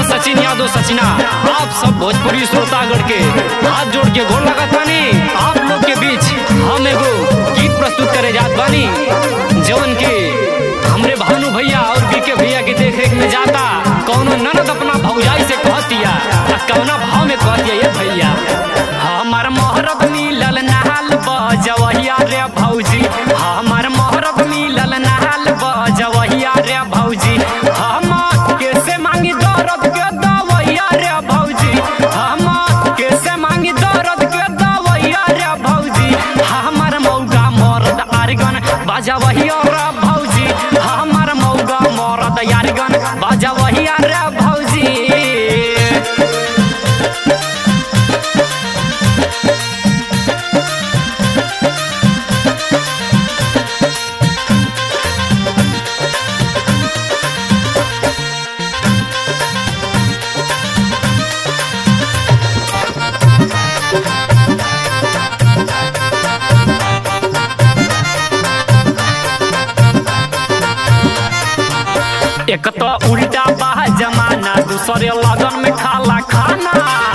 सचिन यादव सचिना आप सब भोजपुरी श्रोतागढ़ के हाथ जोड़ के गोर लगत बानी आप लोग के बीच हम एगो गीत प्रस्तुत करे जात बानी जवन के हमरे भानु भैया और बीके भैया के देख रेख में जाता कौनो ननद अपना भौजाई से कहतिया आ कौना भाव में कहतिया ये भैया हमार मोहरब मिलल नहाल बजवहिया रे भौजी हमार मोहरब मिलल नहाल बजवहिया रे भौजी हम कैसे मांगी दर्द के दवैया रे भौजी हम कैसे मांगी दर्द के दवैया रे भौजी हमार मौगा मरद आरगन बजवहिया रे भौजी हमार मौगा मरद यारगन बजवहिया रे भौजी एक तो उल्टा बा जमाना दूसरे लगन में खाला खाना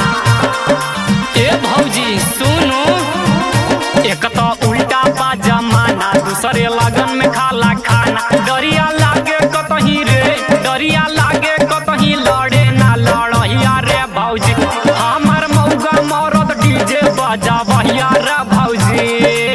ए भौजी सुनो एक तो उल्टा बा जमाना दूसरे लगन में खाला खाना डरिया लागे कतही रे डरिया लागे कतही लड़े ना लड़हिया रे भौजी हमार मौगा मरद डीजे बजा बहिया रे भौजी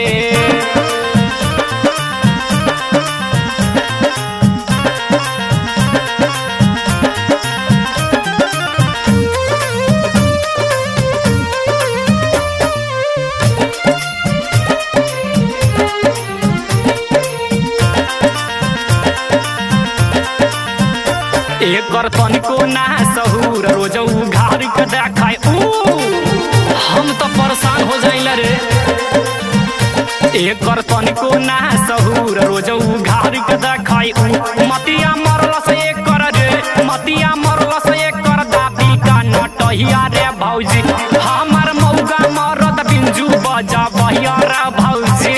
एकर तनिको ना सहूर रोज उघार के देखाय ऊ हम तो परेशान हो जाइल रे एकर तनिको ना सहूर रोज उघार के देखाय ऊ मतिया मरल से एकर रे मतिया मरल से एकर दाबी का नटहिया रे भौजी हमार मौगा मरद बिंजू बजा बहिया रे भौजी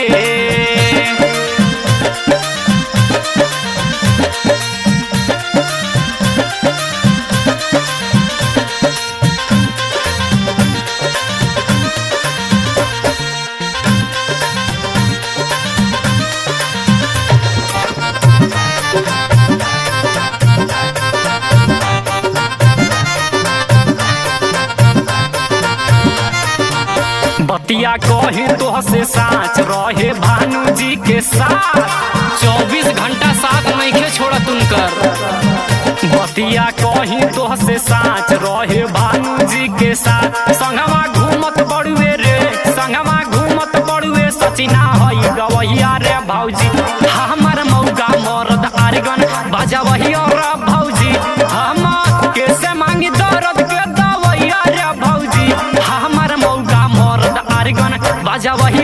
बतिया कही तो से साच रहे भानु जी के साथ चौबीस घंटा साथ नहीं के छोड़ा तुमकर बतिया कही तो से साच रहे भानु जी के साथ संगवा घूमत बड़ुए रे संगवा घूमत बड़ुए सचिना हई गवैया रे भौजी हमार मौका मरद आरगन बजवहिया रे भौजी हम कैसे मांगी दर्द के दवैया रे भौजी हमार मौका मरद आरगन बजवहिया